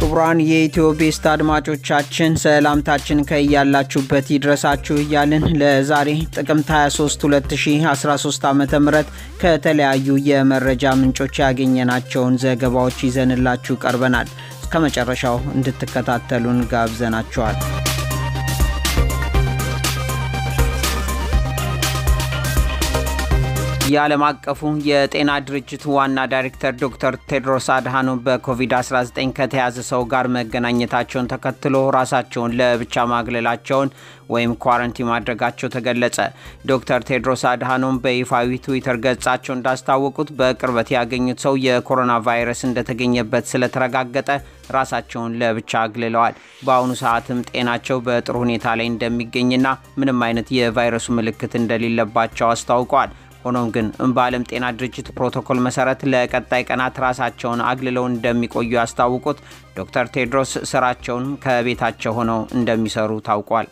ክቡራን የኢትዮ ቤስት አድማጮቻችን ሰላምታችን ከያላችሁበት ይድረሳችሁ እያልን ለዛሬ ጥቅምት 23 2013 ዓ ም ከተለያዩ የመረጃ ምንጮች ያገኘናቸውን ዘገባዎች ይዘንላችሁ ቀርበናል። እስከ መጨረሻው እንድትከታተሉን ጋብዘናችኋል። የዓለም አቀፉ የጤና ድርጅት ዋና ዳይሬክተር ዶክተር ቴድሮስ አድሃኖም በኮቪድ-19 ከተያዘ ሰው ጋር መገናኘታቸውን ተከትሎ ራሳቸውን ለብቻ ማግለላቸውን ወይም ኳረንቲ ማድረጋቸው ተገለጸ። ዶክተር ቴድሮስ አድሃኖም በይፋዊ ትዊተር ገጻቸው እንዳስታወቁት በቅርበት ያገኙት ሰው የኮሮና ቫይረስ እንደተገኘበት ስለተረጋገጠ ራሳቸውን ለብቻ አግልለዋል። በአሁኑ ሰዓትም ጤናቸው በጥሩ ሁኔታ ላይ እንደሚገኝና ምንም አይነት የቫይረሱ ምልክት እንደሌለባቸው አስታውቀዋል። ሆኖም ግን በዓለም ጤና ድርጅት ፕሮቶኮል መሰረት ለቀጣይ ቀናት ራሳቸውን አግልለው እንደሚቆዩ ያስታውቁት ዶክተር ቴድሮስ ስራቸውን ከቤታቸው ሆነው እንደሚሰሩ ታውቋል።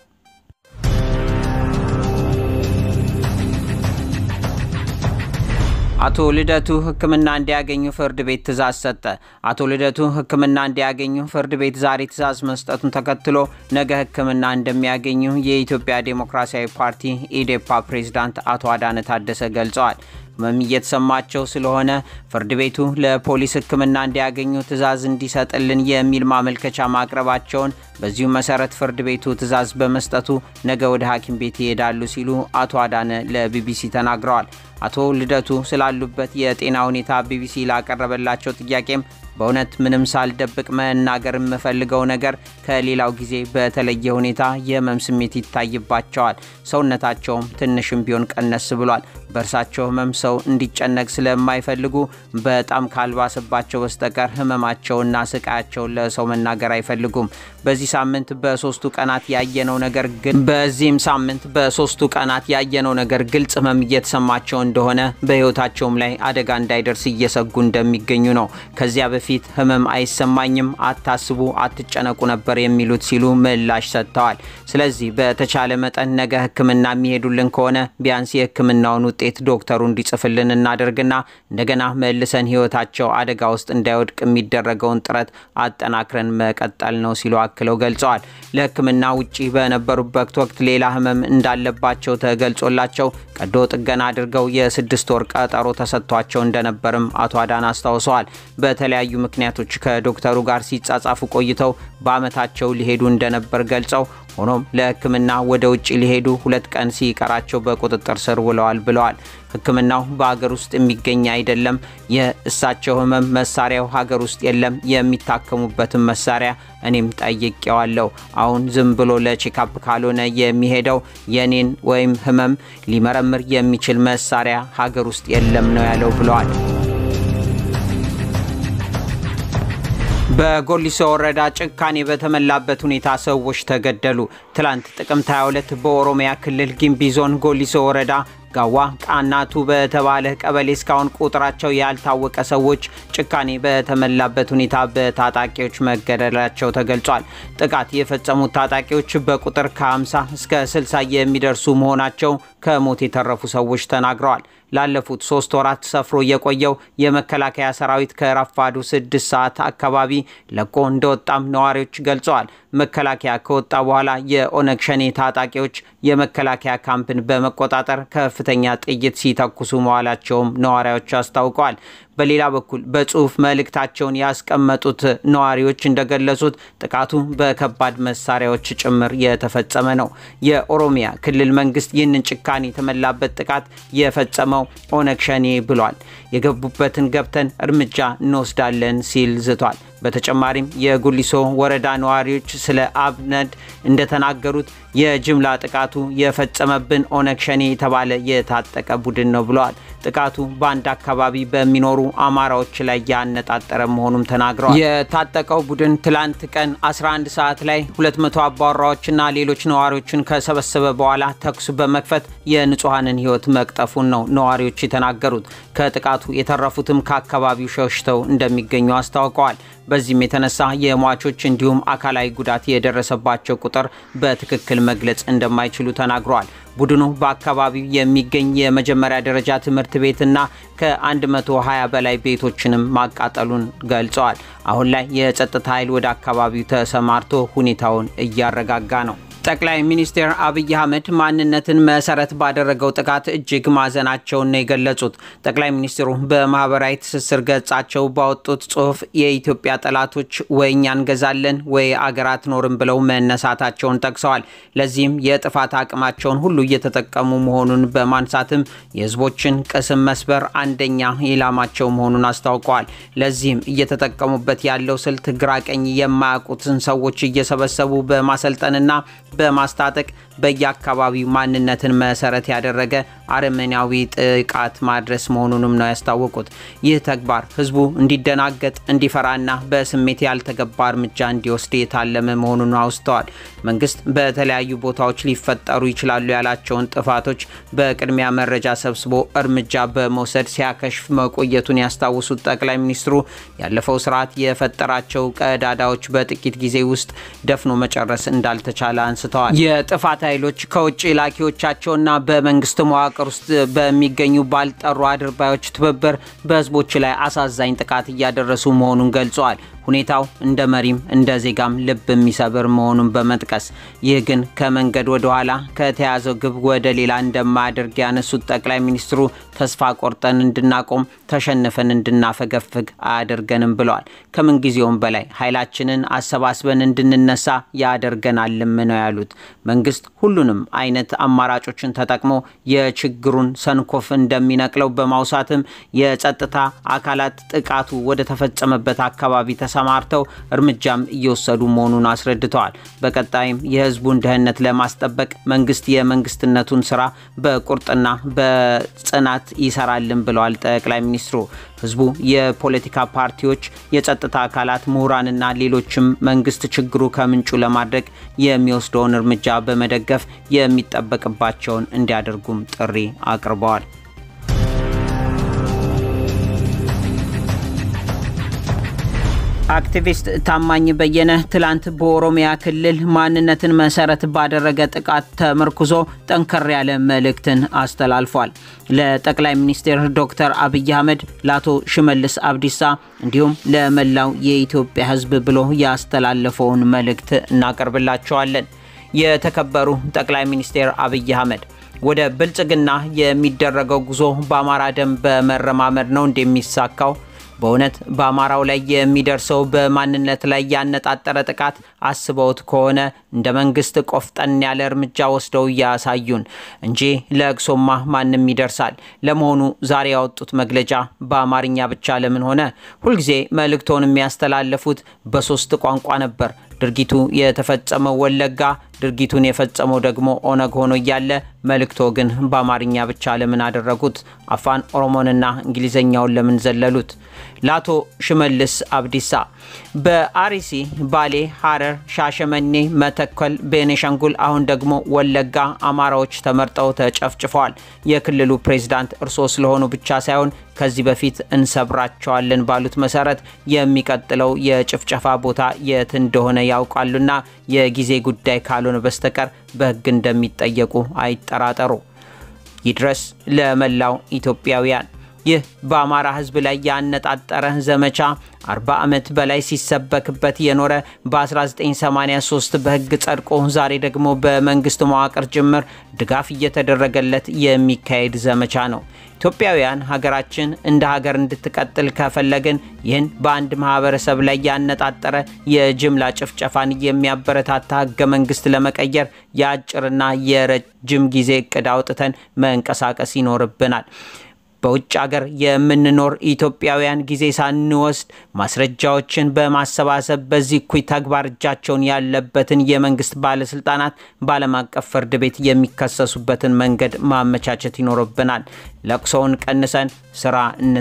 አቶ ልደቱ ሕክምና እንዲያገኙ ፍርድ ቤት ትዕዛዝ ሰጠ። አቶ ልደቱ ሕክምና እንዲያገኙ ፍርድ ቤት ዛሬ ትዕዛዝ መስጠቱን ተከትሎ ነገ ሕክምና እንደሚያገኙ የኢትዮጵያ ዴሞክራሲያዊ ፓርቲ ኢዴፓ ፕሬዝዳንት አቶ አዳነ ታደሰ ገልጸዋል። ህመም እየተሰማቸው ስለሆነ ፍርድ ቤቱ ለፖሊስ ሕክምና እንዲያገኙ ትዕዛዝ እንዲሰጥልን የሚል ማመልከቻ ማቅረባቸውን በዚሁ መሰረት ፍርድ ቤቱ ትዕዛዝ በመስጠቱ ነገ ወደ ሐኪም ቤት ይሄዳሉ ሲሉ አቶ አዳነ ለቢቢሲ ተናግረዋል። አቶ ልደቱ ስላሉበት የጤና ሁኔታ ቢቢሲ ላቀረበላቸው ጥያቄም በእውነት ምንም ሳልደብቅ መናገር የምፈልገው ነገር ከሌላው ጊዜ በተለየ ሁኔታ የህመም ስሜት ይታይባቸዋል። ሰውነታቸውም ትንሽም ቢሆን ቀነስ ብሏል። በእርሳቸው ህመም ሰው እንዲጨነቅ ስለማይፈልጉ በጣም ካልባሰባቸው በስተቀር ህመማቸውና ስቃያቸውን ለሰው መናገር አይፈልጉም። በዚህ ሳምንት በሶስቱ ቀናት ያየነው ነገር ግን በዚህም ሳምንት በሶስቱ ቀናት ያየነው ነገር ግልጽ ህመም እየተሰማቸው እንደሆነ በህይወታቸውም ላይ አደጋ እንዳይደርስ እየሰጉ እንደሚገኙ ነው። ከዚያ በፊት ህመም አይሰማኝም፣ አታስቡ፣ አትጨነቁ ነበር የሚሉት ሲሉ ምላሽ ሰጥተዋል። ስለዚህ በተቻለ መጠን ነገ ህክምና የሚሄዱልን ከሆነ ቢያንስ የህክምናውን ውጤት ዶክተሩ እንዲጽፍልን እናደርግና እንደገና መልሰን ህይወታቸው አደጋ ውስጥ እንዳይወድቅ የሚደረገውን ጥረት አጠናክረን መቀጠል ነው ሲሉ አክለው ገልጸዋል። ለህክምና ውጪ በነበሩበት ወቅት ሌላ ህመም እንዳለባቸው ተገልጾላቸው ቀዶ ጥገና አድርገው የስድስት ወር ቀጠሮ ተሰጥቷቸው እንደነበርም አቶ አዳን አስታውሰዋል። በተለያዩ ምክንያቶች ከዶክተሩ ጋር ሲጻጻፉ ቆይተው በአመታቸው ሊሄዱ እንደነበር ገልጸው ሆኖም ለህክምና ወደ ውጭ ሊሄዱ ሁለት ቀን ሲቀራቸው በቁጥጥር ስር ውለዋል ብለዋል። ህክምናው በሀገር ውስጥ የሚገኝ አይደለም። የእሳቸው ህመም መሳሪያው ሀገር ውስጥ የለም። የሚታከሙበትን መሳሪያ እኔም ጠይቄዋለሁ። አሁን ዝም ብሎ ለቼካፕ ካልሆነ የሚሄደው የኔን ወይም ህመም ሊመረምር የሚችል መሳሪያ ሀገር ውስጥ የለም ነው ያለው ብለዋል። በጎሊሶ ወረዳ ጭካኔ በተሞላበት ሁኔታ ሰዎች ተገደሉ። ትላንት ጥቅምት 22 በኦሮሚያ ክልል ጊምቢ ዞን ጎሊሶ ወረዳ ጋዋ ቃናቱ በተባለ ቀበሌ እስካሁን ቁጥራቸው ያልታወቀ ሰዎች ጭካኔ በተሞላበት ሁኔታ በታጣቂዎች መገደላቸው ተገልጿል። ጥቃት የፈጸሙት ታጣቂዎች በቁጥር ከ50 እስከ 60 የሚደርሱ መሆናቸው ከሞት የተረፉ ሰዎች ተናግረዋል። ላለፉት ሶስት ወራት ሰፍሮ የቆየው የመከላከያ ሰራዊት ከረፋዱ ስድስት ሰዓት አካባቢ ለቆ እንደወጣም ነዋሪዎች ገልጸዋል። መከላከያ ከወጣ በኋላ የኦነግ ሸኔ ታጣቂዎች የመከላከያ ካምፕን በመቆጣጠር ከፍተኛ ጥይት ሲተኩሱ መዋላቸውም ነዋሪዎች አስታውቀዋል። በሌላ በኩል በጽሁፍ መልእክታቸውን ያስቀመጡት ነዋሪዎች እንደገለጹት ጥቃቱ በከባድ መሳሪያዎች ጭምር የተፈጸመ ነው። የኦሮሚያ ክልል መንግስት ይህንን ጭካኔ የተሞላበት ጥቃት የፈጸመው ኦነግ ሸኔ ብሏል። የገቡበትን ገብተን እርምጃ እንወስዳለን ሲል ዝቷል። በተጨማሪም የጉሊሶ ወረዳ ነዋሪዎች ስለ አብነድ እንደተናገሩት የጅምላ ጥቃቱ የፈጸመብን ኦነግ ሸኔ የተባለ የታጠቀ ቡድን ነው ብለዋል። ጥቃቱ በአንድ አካባቢ በሚኖሩ አማራዎች ላይ ያነጣጠረ መሆኑም ተናግረዋል። የታጠቀው ቡድን ትላንት ቀን 11 ሰዓት ላይ 200 አባወራዎችና ሌሎች ነዋሪዎችን ከሰበሰበ በኋላ ተኩስ በመክፈት የንጹሐንን ሕይወት መቅጠፉን ነው ነዋሪዎች የተናገሩት። ከጥቃቱ የተረፉትም ከአካባቢው ሸሽተው እንደሚገኙ አስታውቀዋል። በዚህም የተነሳ የሟቾች እንዲሁም አካላዊ ጉዳት የደረሰባቸው ቁጥር በትክክል መግለጽ እንደማይችሉ ተናግረዋል። ቡድኑ በአካባቢው የሚገኝ የመጀመሪያ ደረጃ ትምህርት ቤትና ከ120 በላይ ቤቶችንም ማቃጠሉን ገልጸዋል። አሁን ላይ የጸጥታ ኃይል ወደ አካባቢው ተሰማርቶ ሁኔታውን እያረጋጋ ነው። ጠቅላይ ሚኒስትር አብይ አህመድ ማንነትን መሰረት ባደረገው ጥቃት እጅግ ማዘናቸውን ነው የገለጹት። ጠቅላይ ሚኒስትሩ በማህበራዊ ትስስር ገጻቸው ባወጡት ጽሁፍ የኢትዮጵያ ጠላቶች ወይ እኛ እንገዛለን ወይ አገር አትኖርም ብለው መነሳታቸውን ጠቅሰዋል። ለዚህም የጥፋት አቅማቸውን ሁሉ እየተጠቀሙ መሆኑን በማንሳትም የህዝቦችን ቅስም መስበር አንደኛ ኢላማቸው መሆኑን አስታውቀዋል። ለዚህም እየተጠቀሙበት ያለው ስልት ግራ ቀኝ የማያውቁትን ሰዎች እየሰበሰቡ በማሰልጠንና በማስታጠቅ በየአካባቢው ማንነትን መሰረት ያደረገ አረመኔያዊ ጥቃት ማድረስ መሆኑንም ነው ያስታወቁት። ይህ ተግባር ህዝቡ እንዲደናገጥ፣ እንዲፈራና በስሜት ያልተገባ እርምጃ እንዲወስድ የታለመ መሆኑን አውስተዋል። መንግስት በተለያዩ ቦታዎች ሊፈጠሩ ይችላሉ ያላቸውን ጥፋቶች በቅድሚያ መረጃ ሰብስቦ እርምጃ በመውሰድ ሲያከሽፍ መቆየቱን ያስታውሱት ጠቅላይ ሚኒስትሩ ያለፈው ስርዓት የፈጠራቸው ቀዳዳዎች በጥቂት ጊዜ ውስጥ ደፍኖ መጨረስ እንዳልተቻለ አንስተዋል። የጥፋት ኃይሎች ከውጭ ላኪዎቻቸውና በመንግስት መዋቅር ውስጥ በሚገኙ ባልጠሩ አድርባዮች ትብብር በህዝቦች ላይ አሳዛኝ ጥቃት እያደረሱ መሆኑን ገልጸዋል። ሁኔታው እንደ መሪም እንደ ዜጋም ልብ የሚሰብር መሆኑን በመጥቀስ ይህ ግን ከመንገድ ወደ ኋላ ከተያዘው ግብ ወደ ሌላ እንደማያደርግ ያነሱት ጠቅላይ ሚኒስትሩ ተስፋ ቆርጠን እንድናቆም ተሸንፈን እንድናፈገፍግ አያደርገንም ብለዋል። ከምንጊዜውም በላይ ኃይላችንን አሰባስበን እንድንነሳ ያደርገናልም ነው ያሉት። መንግስት ሁሉንም አይነት አማራጮችን ተጠቅሞ የችግሩን ሰንኮፍ እንደሚነቅለው በማውሳትም የጸጥታ አካላት ጥቃቱ ወደ ተፈጸመበት አካባቢ ተሰማርተው እርምጃም እየወሰዱ መሆኑን አስረድተዋል። በቀጣይም የህዝቡን ደህንነት ለማስጠበቅ መንግስት የመንግስትነቱን ስራ በቁርጥና በጽናት ይሰራልን ብለዋል ጠቅላይ ሚኒስትሩ። ህዝቡ፣ የፖለቲካ ፓርቲዎች፣ የጸጥታ አካላት፣ ምሁራንና ሌሎችም መንግስት ችግሩ ከምንጩ ለማድረግ የሚወስደውን እርምጃ በመደገፍ የሚጠበቅባቸውን እንዲያደርጉም ጥሪ አቅርበዋል። አክቲቪስት ታማኝ በየነ ትላንት በኦሮሚያ ክልል ማንነትን መሰረት ባደረገ ጥቃት ተመርኩዞ ጠንከር ያለ መልእክትን አስተላልፏል። ለጠቅላይ ሚኒስትር ዶክተር አብይ አህመድ፣ ለአቶ ሽመልስ አብዲሳ እንዲሁም ለመላው የኢትዮጵያ ህዝብ ብሎ ያስተላለፈውን መልእክት እናቀርብላቸዋለን። የተከበሩ ጠቅላይ ሚኒስትር አብይ አህመድ ወደ ብልጽግና የሚደረገው ጉዞ በአማራ ደም በመረማመድ ነው እንደሚሳካው በእውነት በአማራው ላይ የሚደርሰው በማንነት ላይ ያነጣጠረ ጥቃት አስበውት ከሆነ እንደ መንግስት ቆፍጠን ያለ እርምጃ ወስደው እያሳዩን እንጂ ለእግሶማ ማንም ይደርሳል። ለመሆኑ ዛሬ ያወጡት መግለጫ በአማርኛ ብቻ ለምን ሆነ? ሁልጊዜ መልእክቶን የሚያስተላልፉት በሶስት ቋንቋ ነበር። ድርጊቱ የተፈጸመው ወለጋ፣ ድርጊቱን የፈጸመው ደግሞ ኦነግ ሆኖ እያለ መልእክቶ ግን በአማርኛ ብቻ ለምን አደረጉት? አፋን ኦሮሞንና እንግሊዝኛውን ለምን ዘለሉት? ለአቶ ሽመልስ አብዲሳ በአርሲ፣ ባሌ፣ ሐረር፣ ሻሸመኔ፣ መተከል፣ ቤኔሻንጉል አሁን ደግሞ ወለጋ አማራዎች ተመርጠው ተጨፍጭፈዋል። የክልሉ ፕሬዝዳንት እርስዎ ስለሆኑ ብቻ ሳይሆን ከዚህ በፊት እንሰብራቸዋለን ባሉት መሰረት የሚቀጥለው የጭፍጨፋ ቦታ የት እንደሆነ ያውቃሉና የጊዜ ጉዳይ ካልሆነ በስተቀር በሕግ እንደሚጠየቁ አይጠራጠሩ። ይድረስ ለመላው ኢትዮጵያውያን። ይህ በአማራ ሕዝብ ላይ ያነጣጠረ ዘመቻ 40 ዓመት በላይ ሲሰበክበት የኖረ በ1983 በሕግ ጸድቆ ዛሬ ደግሞ በመንግስት መዋቅር ጭምር ድጋፍ እየተደረገለት የሚካሄድ ዘመቻ ነው። ኢትዮጵያውያን ሀገራችን እንደ ሀገር እንድትቀጥል ከፈለግን ይህን በአንድ ማህበረሰብ ላይ ያነጣጠረ የጅምላ ጭፍጨፋን የሚያበረታታ ህገ መንግስት ለመቀየር የአጭርና የረጅም ጊዜ እቅድ አውጥተን መንቀሳቀስ ይኖርብናል። በውጭ ሀገር የምንኖር ኢትዮጵያውያን ጊዜ ሳንወስድ ማስረጃዎችን በማሰባሰብ በዚህ እኩይ ተግባር እጃቸውን ያለበትን የመንግስት ባለስልጣናት በዓለም አቀፍ ፍርድ ቤት የሚከሰሱበትን መንገድ ማመቻቸት ይኖርብናል። ለቅሶውን ቀንሰን ስራ እን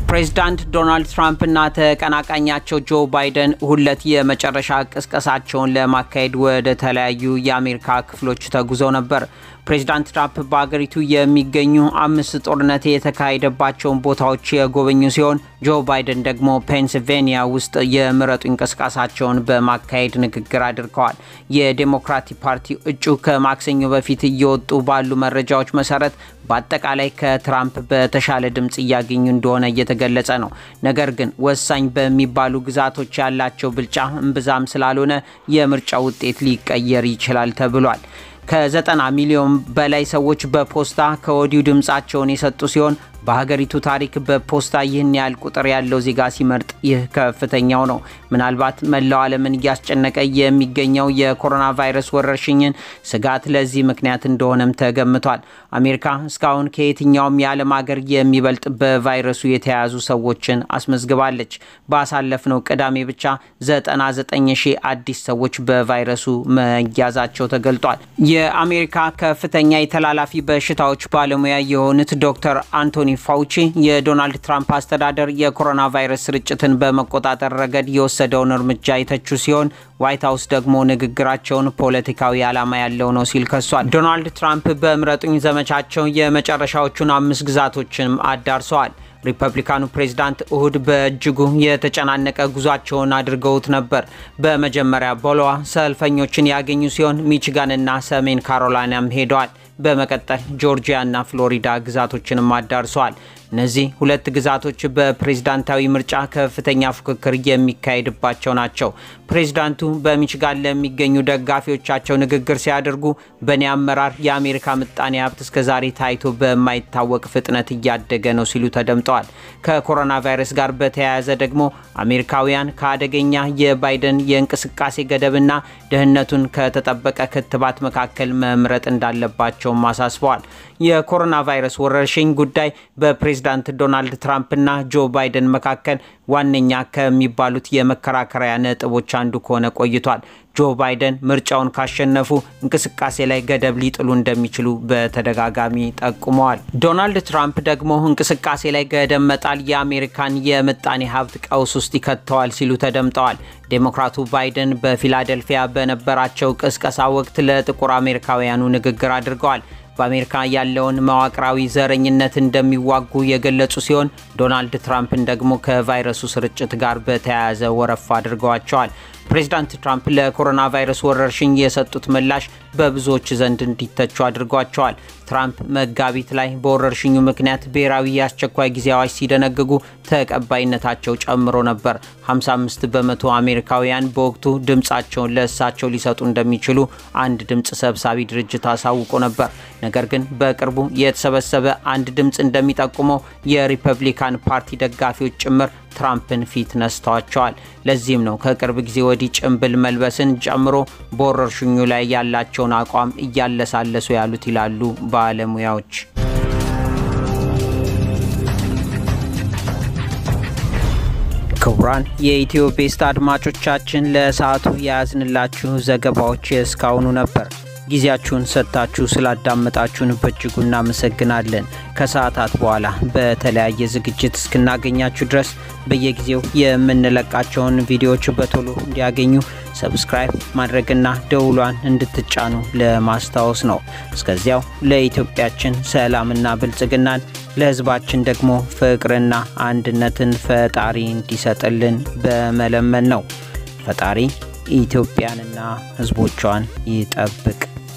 ፕሬዚዳንት ዶናልድ ትራምፕና ተቀናቃኛቸው ጆ ባይደን ሁለት የመጨረሻ ቅስቀሳቸውን ለማካሄድ ወደ ተለያዩ የአሜሪካ ክፍሎች ተጉዘው ነበር። ፕሬዚዳንት ትራምፕ በአገሪቱ የሚገኙ አምስት ጦርነት የተካሄደባቸውን ቦታዎች የጎበኙ ሲሆን ጆ ባይደን ደግሞ ፔንስልቬኒያ ውስጥ የምረጡ እንቅስቃሴያቸውን በማካሄድ ንግግር አድርገዋል። የዴሞክራቲክ ፓርቲ እጩ ከማክሰኞ በፊት እየወጡ ባሉ መረጃዎች መሰረት በአጠቃላይ ከትራምፕ በተሻለ ድምፅ እያገኙ እንደሆነ እየተገለጸ ነው። ነገር ግን ወሳኝ በሚባሉ ግዛቶች ያላቸው ብልጫ እምብዛም ስላልሆነ የምርጫ ውጤት ሊቀየር ይችላል ተብሏል። ከዘጠና ሚሊዮን በላይ ሰዎች በፖስታ ከወዲሁ ድምፃቸውን የሰጡ ሲሆን በሀገሪቱ ታሪክ በፖስታ ይህን ያህል ቁጥር ያለው ዜጋ ሲመርጥ ይህ ከፍተኛው ነው። ምናልባት መላው ዓለምን እያስጨነቀ የሚገኘው የኮሮና ቫይረስ ወረርሽኝን ስጋት ለዚህ ምክንያት እንደሆነም ተገምቷል። አሜሪካ እስካሁን ከየትኛውም የዓለም ሀገር የሚበልጥ በቫይረሱ የተያዙ ሰዎችን አስመዝግባለች። ባሳለፍነው ቅዳሜ ብቻ 99 ሺህ አዲስ ሰዎች በቫይረሱ መያዛቸው ተገልጧል። የአሜሪካ ከፍተኛ የተላላፊ በሽታዎች ባለሙያ የሆኑት ዶክተር አንቶኒ ፋውቺ የዶናልድ ትራምፕ አስተዳደር የኮሮና ቫይረስ ስርጭትን በመቆጣጠር ረገድ የወሰደውን እርምጃ የተቹ ሲሆን ዋይት ሀውስ ደግሞ ንግግራቸውን ፖለቲካዊ ዓላማ ያለው ነው ሲል ከሷል። ዶናልድ ትራምፕ በምረጡኝ ዘመቻቸው የመጨረሻዎቹን አምስት ግዛቶችንም አዳርሰዋል። ሪፐብሊካኑ ፕሬዝዳንት እሁድ በእጅጉ የተጨናነቀ ጉዟቸውን አድርገውት ነበር። በመጀመሪያ ቦሎዋ ሰልፈኞችን ያገኙ ሲሆን ሚችጋንና ሰሜን ካሮላይናም ሄደዋል። በመቀጠል ጆርጂያና ፍሎሪዳ ግዛቶችንም አዳርሰዋል። እነዚህ ሁለት ግዛቶች በፕሬዝዳንታዊ ምርጫ ከፍተኛ ፉክክር የሚካሄድባቸው ናቸው። ፕሬዝዳንቱ በሚችጋን ለሚገኙ ደጋፊዎቻቸው ንግግር ሲያደርጉ በእኔ አመራር የአሜሪካ ምጣኔ ሀብት እስከዛሬ ታይቶ በማይታወቅ ፍጥነት እያደገ ነው ሲሉ ተደምጠዋል። ከኮሮና ቫይረስ ጋር በተያያዘ ደግሞ አሜሪካውያን ከአደገኛ የባይደን የእንቅስቃሴ ገደብና ደህንነቱን ከተጠበቀ ክትባት መካከል መምረጥ እንዳለባቸውም አሳስበዋል። የኮሮና ቫይረስ ወረርሽኝ ጉዳይ በፕሬዝዳንት ዶናልድ ትራምፕና ጆ ባይደን መካከል ዋነኛ ከሚባሉት የመከራከሪያ ነጥቦች አንዱ ከሆነ ቆይቷል። ጆ ባይደን ምርጫውን ካሸነፉ እንቅስቃሴ ላይ ገደብ ሊጥሉ እንደሚችሉ በተደጋጋሚ ጠቁመዋል። ዶናልድ ትራምፕ ደግሞ እንቅስቃሴ ላይ ገደብ መጣል የአሜሪካን የምጣኔ ሀብት ቀውስ ውስጥ ይከተዋል ሲሉ ተደምጠዋል። ዴሞክራቱ ባይደን በፊላደልፊያ በነበራቸው ቅስቀሳ ወቅት ለጥቁር አሜሪካውያኑ ንግግር አድርገዋል። በአሜሪካ ያለውን መዋቅራዊ ዘረኝነት እንደሚዋጉ የገለጹ ሲሆን ዶናልድ ትራምፕን ደግሞ ከቫይረሱ ስርጭት ጋር በተያያዘ ወረፋ አድርገዋቸዋል። ፕሬዚዳንት ትራምፕ ለኮሮና ቫይረስ ወረርሽኝ የሰጡት ምላሽ በብዙዎች ዘንድ እንዲተቹ አድርጓቸዋል። ትራምፕ መጋቢት ላይ በወረርሽኙ ምክንያት ብሔራዊ የአስቸኳይ ጊዜ አዋጅ ሲደነግጉ ተቀባይነታቸው ጨምሮ ነበር። 55 በመቶ አሜሪካውያን በወቅቱ ድምፃቸውን ለእሳቸው ሊሰጡ እንደሚችሉ አንድ ድምፅ ሰብሳቢ ድርጅት አሳውቆ ነበር። ነገር ግን በቅርቡ የተሰበሰበ አንድ ድምፅ እንደሚጠቁመው የሪፐብሊካን ፓርቲ ደጋፊዎች ጭምር ትራምፕን ፊት ነስተዋቸዋል። ለዚህም ነው ከቅርብ ጊዜ ወዲህ ጭንብል መልበስን ጨምሮ በወረርሽኙ ላይ ያላቸውን አቋም እያለሳለሱ ያሉት ይላሉ ባለሙያዎች። ክቡራን የኢትዮ ቤስት አድማጮቻችን ለሰዓቱ የያዝንላችሁ ዘገባዎች እስካሁኑ ነበር። ጊዜያችሁን ሰጥታችሁ ስላዳመጣችሁን በእጅጉ እናመሰግናለን። ከሰዓታት በኋላ በተለያየ ዝግጅት እስክናገኛችሁ ድረስ በየጊዜው የምንለቃቸውን ቪዲዮዎች በቶሎ እንዲያገኙ ሰብስክራይብ ማድረግና ደውሏን እንድትጫኑ ለማስታወስ ነው። እስከዚያው ለኢትዮጵያችን ሰላምና ብልጽግናን ለሕዝባችን ደግሞ ፍቅርና አንድነትን ፈጣሪ እንዲሰጥልን በመለመን ነው። ፈጣሪ ኢትዮጵያንና ሕዝቦቿን ይጠብቅ።